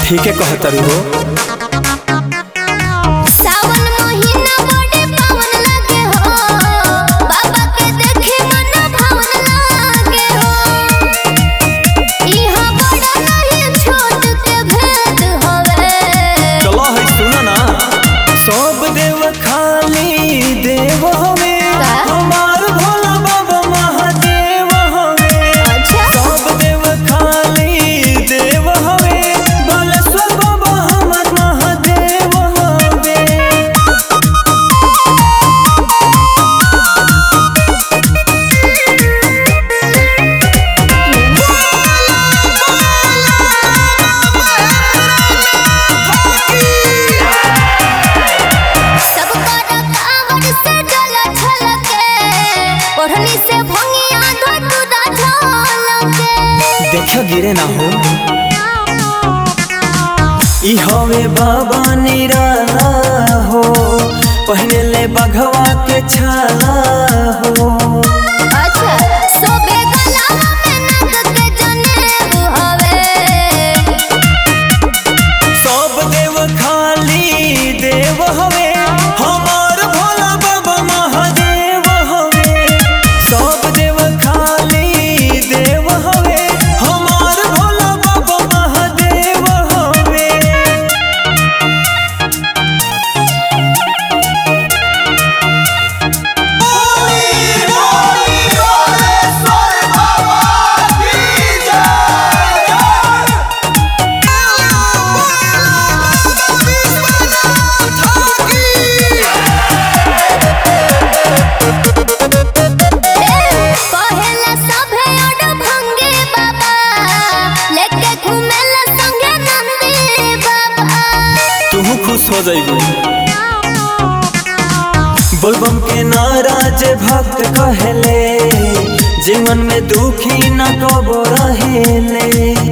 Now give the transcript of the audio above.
ठीक है कहतरू हो सावन महीना बड़े पावन लागे हो बाबा के देखे मन भावन लागे हो इहाँ बड़ा नहीं छोट के भेद होवे चलो है सुनो ना सब देव खाली देव हवे का? हमार भोला बाबा महादेव हवे अच्छा सब देव खाली देव हवे भोलेश्वर बाबा हमर महादेव हवे सब कर कांवड़ से जल छलके ओढ़नी से भंगिया धतुरा झलके देखो गिरे ना हो ई हवे बाबा निराला हो पहने ले बघवा के छाला हो अच्छा सोबे गलावा में नंद के जनेब हवे सब देव खाली देव हवे हमार भोला बाबा महादेव हवे सब देव खाली देव हवे हमार भोला बाबा महादेव हवे पहला सभे ओड भंगे बाबा लेके घूमेला संगे नंदी बाबा तू खुश हो जाइबू बोलबम के नाराज भक्त कहले जीवन में दुखी न कबो रहेले